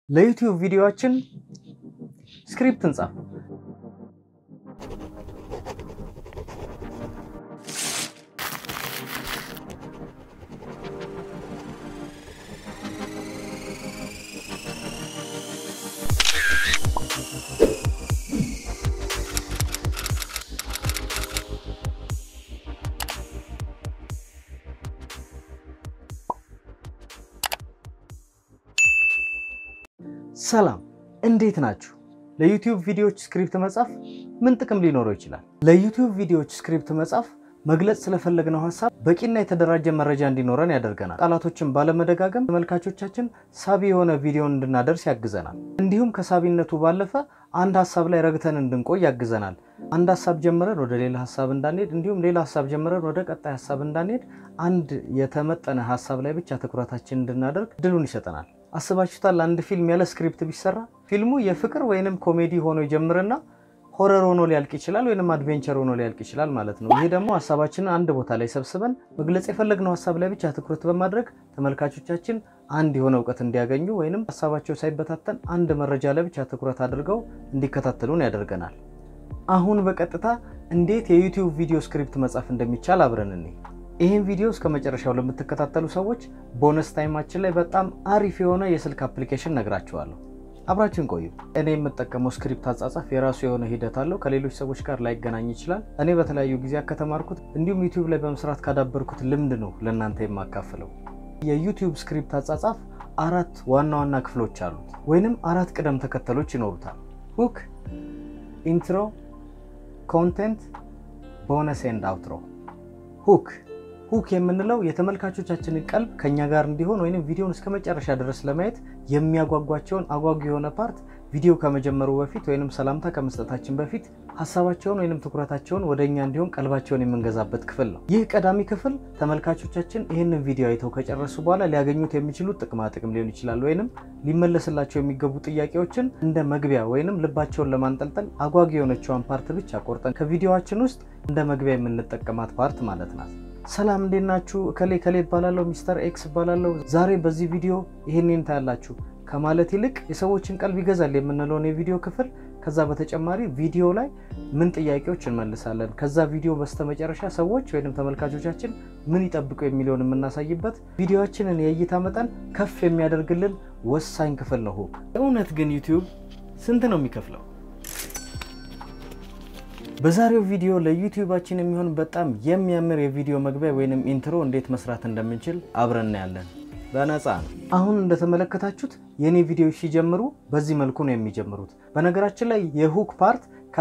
ለዩቲዩብ ቪዲዮዎችን ስክሪፕት እንጻፍ። ሰላም እንዴት ናችሁ? ለዩቲዩብ ቪዲዮዎች ስክሪፕት መጻፍ ምን ጥቅም ሊኖረው ይችላል? ለዩቲዩብ ቪዲዮዎች ስክሪፕት መጻፍ መግለጽ ስለፈለግነው ሀሳብ በቂና የተደራጀ መረጃ እንዲኖረን ያደርገናል። ቃላቶችን ባለመደጋገም ተመልካቾቻችን ሳቢ የሆነ ቪዲዮን እንድናደርስ ያግዘናል። እንዲሁም ከሳቢነቱ ባለፈ አንድ ሀሳብ ላይ ረግተን እንድንቆይ ያግዘናል። አንድ ሀሳብ ጀምረን ወደ ሌላ ሀሳብ እንዳንሄድ፣ እንዲሁም ሌላ ሀሳብ ጀምረን ወደ ቀጣይ ሀሳብ እንዳንሄድ አንድ የተመጠነ ሀሳብ ላይ ብቻ ትኩረታችን እንድናደርግ ድሉን ይሰጠናል። አስባችሁታል? አንድ ፊልም ያለ ስክሪፕት ቢሰራ ፊልሙ የፍቅር ወይንም ኮሜዲ ሆኖ ይጀምርና ሆረር ሆኖ ሊያልቅ ይችላል፣ ወይንም አድቬንቸር ሆኖ ሊያልቅ ይችላል ማለት ነው። ይሄ ደግሞ ሀሳባችንን አንድ ቦታ ላይ ሰብስበን መግለጽ የፈለግነው ሀሳብ ላይ ብቻ ትኩረት በማድረግ ተመልካቾቻችን አንድ የሆነ እውቀት እንዲያገኙ ወይንም ሀሳባቸው ሳይበታተን አንድ መረጃ ላይ ብቻ ትኩረት አድርገው እንዲከታተሉን ያደርገናል። አሁን በቀጥታ እንዴት የዩቲዩብ ቪዲዮ ስክሪፕት መጻፍ እንደሚቻል አብረን እኔ ይህን ቪዲዮ እስከ መጨረሻው ለምትከታተሉ ሰዎች ቦነስ ታይማችን ላይ በጣም አሪፍ የሆነ የስልክ አፕሊኬሽን ነግራችኋለሁ። አብራችን ቆዩ። እኔ የምጠቀመው ስክሪፕት አጻጻፍ የራሱ የሆነ ሂደት አለው። ከሌሎች ሰዎች ጋር ላይገናኝ ይችላል። እኔ በተለያዩ ጊዜያት ከተማርኩት እንዲሁም ዩቲዩብ ላይ በመስራት ካዳበርኩት ልምድ ነው ለእናንተ የማካፍለው። የዩቲዩብ ስክሪፕት አጻጻፍ አራት ዋና ዋና ክፍሎች አሉት፣ ወይንም አራት ቅደም ተከተሎች ይኖሩታል። ሁክ፣ ኢንትሮ፣ ኮንቴንት፣ ቦነስ ኤንድ አውትሮ። ሁክ ሁክ የምንለው የተመልካቾቻችንን ቀልብ ከኛ ጋር እንዲሆን ወይም ቪዲዮን እስከ መጨረሻ ድረስ ለማየት የሚያጓጓቸውን አጓጊ የሆነ ፓርት ቪዲዮ ከመጀመሩ በፊት ወይም ሰላምታ ከመስጠታችን በፊት ሀሳባቸውን ወይም ትኩረታቸውን ወደ እኛ እንዲሆን ቀልባቸውን የምንገዛበት ክፍል ነው። ይህ ቀዳሚ ክፍል ተመልካቾቻችን ይህንን ቪዲዮ አይተው ከጨረሱ በኋላ ሊያገኙት የሚችሉት ጥቅማ ጥቅም ሊሆን ይችላል፣ ወይንም ሊመለስላቸው የሚገቡ ጥያቄዎችን እንደ መግቢያ ወይንም ልባቸውን ለማንጠልጠል አጓጊ የሆነችዋን ፓርት ብቻ ቆርጠን ከቪዲዮዋችን ውስጥ እንደ መግቢያ የምንጠቀማት ፓርት ማለት ናት። ሰላም እንዴት ናችሁ? እከሌ ከሌ እባላለሁ፣ ሚስተር ኤክስ እባላለሁ። ዛሬ በዚህ ቪዲዮ ይህንን ታያላችሁ ከማለት ይልቅ የሰዎችን ቀልብ ይገዛል የምንለውን የቪዲዮ ክፍል ከዛ በተጨማሪ ቪዲዮ ላይ ምን ጥያቄዎች እንመልሳለን፣ ከዛ ቪዲዮ በስተመጨረሻ ሰዎች ወይም ተመልካቾቻችን ምን ይጠብቁ የሚለውን የምናሳይበት ቪዲዮችንን የእይታ መጠን ከፍ የሚያደርግልን ወሳኝ ክፍል ነው። ሁክ እውነት ግን ዩቲዩብ ስንት ነው የሚከፍለው? በዛሬው ቪዲዮ ለዩቲዩባችን የሚሆን በጣም የሚያምር የቪዲዮ መግቢያ ወይንም ኢንትሮ እንዴት መስራት እንደምንችል አብረን እናያለን። በነፃ ነው። አሁን እንደተመለከታችሁት የኔ ቪዲዮዎች ሲጀምሩ በዚህ መልኩ ነው የሚጀምሩት። በነገራችን ላይ የሁክ ፓርት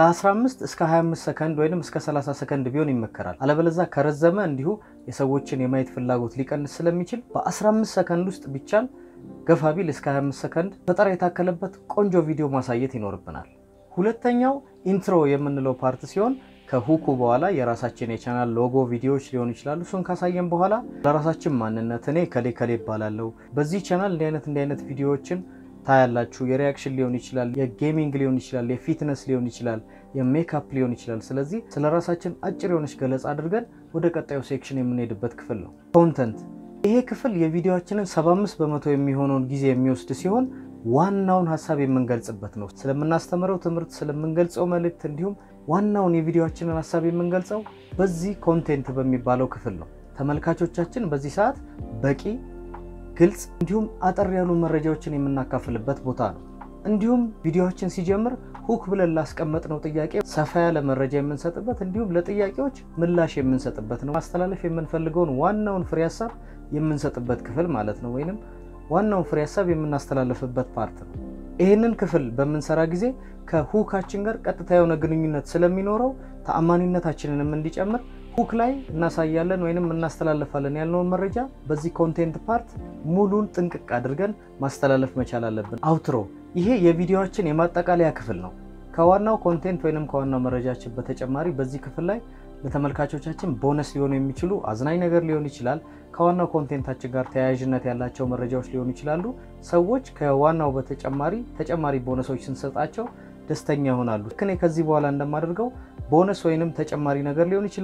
ከ15 እስከ 25 ሰከንድ ወይም እስከ 30 ሰከንድ ቢሆን ይመከራል። አለበለዛ ከረዘመ እንዲሁ የሰዎችን የማየት ፍላጎት ሊቀንስ ስለሚችል በ15 ሰከንድ ውስጥ ቢቻል ገፋ ቢል እስከ 25 ሰከንድ ፈጠራ የታከለበት ቆንጆ ቪዲዮ ማሳየት ይኖርብናል። ሁለተኛው ኢንትሮ የምንለው ፓርት ሲሆን ከሁኩ በኋላ የራሳችን የቻናል ሎጎ ቪዲዮዎች ሊሆኑ ይችላሉ። እሱን ካሳየን በኋላ ለራሳችን ማንነት እኔ ከሌ ከሌ ይባላለሁ፣ በዚህ ቻናል እንዲህ አይነት እንዲህ አይነት ቪዲዮዎችን ታያላችሁ። የሪያክሽን ሊሆን ይችላል፣ የጌሚንግ ሊሆን ይችላል፣ የፊትነስ ሊሆን ይችላል፣ የሜካፕ ሊሆን ይችላል። ስለዚህ ስለ ራሳችን አጭር የሆነች ገለጻ አድርገን ወደ ቀጣዩ ሴክሽን የምንሄድበት ክፍል ነው ኮንተንት። ይሄ ክፍል የቪዲዮችንን 75 በመቶ የሚሆነውን ጊዜ የሚወስድ ሲሆን ዋናውን ሀሳብ የምንገልጽበት ነው። ስለምናስተምረው ትምህርት፣ ስለምንገልጸው መልእክት እንዲሁም ዋናውን የቪዲዮችንን ሀሳብ የምንገልጸው በዚህ ኮንቴንት በሚባለው ክፍል ነው። ተመልካቾቻችን በዚህ ሰዓት በቂ ግልጽ፣ እንዲሁም አጠር ያሉ መረጃዎችን የምናካፍልበት ቦታ ነው። እንዲሁም ቪዲዮችን ሲጀምር ሁክ ብለን ላስቀመጥነው ጥያቄ ሰፋ ያለ መረጃ የምንሰጥበት እንዲሁም ለጥያቄዎች ምላሽ የምንሰጥበት ነው። ማስተላለፍ የምንፈልገውን ዋናውን ፍሬ ሀሳብ የምንሰጥበት ክፍል ማለት ነው ወይንም ዋናውን ፍሬ ሀሳብ የምናስተላልፍበት ፓርት ነው። ይህንን ክፍል በምንሰራ ጊዜ ከሁካችን ጋር ቀጥታ የሆነ ግንኙነት ስለሚኖረው ተአማኒነታችንንም እንዲጨምር ሁክ ላይ እናሳያለን ወይንም እናስተላልፋለን ያልነውን መረጃ በዚህ ኮንቴንት ፓርት ሙሉን ጥንቅቅ አድርገን ማስተላለፍ መቻል አለብን። አውትሮ ይሄ የቪዲዮችን የማጠቃለያ ክፍል ነው። ከዋናው ኮንቴንት ወይንም ከዋናው መረጃችን በተጨማሪ በዚህ ክፍል ላይ ለተመልካቾቻችን ቦነስ ሊሆኑ የሚችሉ አዝናኝ ነገር ሊሆን ይችላል። ከዋናው ኮንቴንታችን ጋር ተያያዥነት ያላቸው መረጃዎች ሊሆኑ ይችላሉ። ሰዎች ከዋናው በተጨማሪ ተጨማሪ ቦነሶች ስንሰጣቸው ደስተኛ ይሆናሉ። ልክ እኔ ከዚህ በኋላ እንደማደርገው ቦነስ ወይንም ተጨማሪ ነገር ሊሆን ይችላል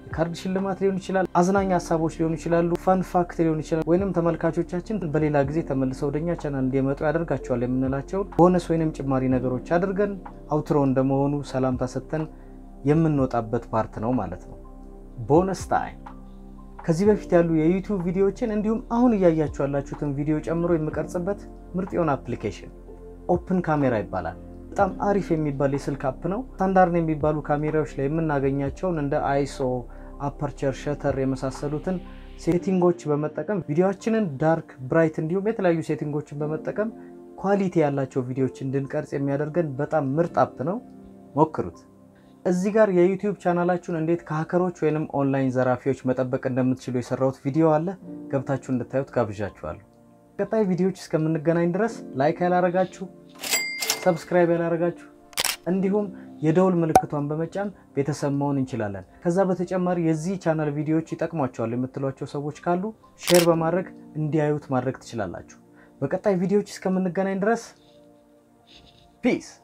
ካርድ ሽልማት ሊሆን ይችላል፣ አዝናኝ ሀሳቦች ሊሆኑ ይችላሉ፣ ፋን ፋክት ሊሆን ይችላል፣ ወይንም ተመልካቾቻችን በሌላ ጊዜ ተመልሰው ወደኛ ቻናል እንዲመጡ ያደርጋቸዋል የምንላቸውን ቦነስ ወይንም ጭማሪ ነገሮች አድርገን አውትሮ እንደመሆኑ ሰላምታ ሰጥተን የምንወጣበት ፓርት ነው ማለት ነው። ቦነስ ታይም ከዚህ በፊት ያሉ የዩቲዩብ ቪዲዮዎችን እንዲሁም አሁን እያያችሁ ያላችሁትን ቪዲዮ ጨምሮ የምቀርጽበት ምርጥ የሆነ አፕሊኬሽን ኦፕን ካሜራ ይባላል። በጣም አሪፍ የሚባል የስልክ አፕ ነው። ስታንዳርድ የሚባሉ ካሜራዎች ላይ የምናገኛቸውን እንደ አይሶ፣ አፐርቸር፣ ሸተር የመሳሰሉትን ሴቲንጎች በመጠቀም ቪዲዮችንን ዳርክ፣ ብራይት እንዲሁም የተለያዩ ሴቲንጎችን በመጠቀም ኳሊቲ ያላቸው ቪዲዮዎች እንድንቀርጽ የሚያደርገን በጣም ምርጥ አፕ ነው። ሞክሩት። እዚህ ጋር የዩቲዩብ ቻናላችሁን እንዴት ከሀከሮች ወይንም ኦንላይን ዘራፊዎች መጠበቅ እንደምትችሉ የሰራሁት ቪዲዮ አለ። ገብታችሁ እንድታዩት ጋብዣችኋለሁ። ቀጣይ ቪዲዮዎች እስከምንገናኝ ድረስ ላይክ ያላረጋችሁ፣ ሰብስክራይብ ያላረጋችሁ እንዲሁም የደውል ምልክቷን በመጫን ቤተሰብ መሆን እንችላለን። ከዛ በተጨማሪ የዚህ ቻናል ቪዲዮዎች ይጠቅሟቸዋል የምትሏቸው ሰዎች ካሉ ሼር በማድረግ እንዲያዩት ማድረግ ትችላላችሁ። በቀጣይ ቪዲዮዎች እስከምንገናኝ ድረስ ፒስ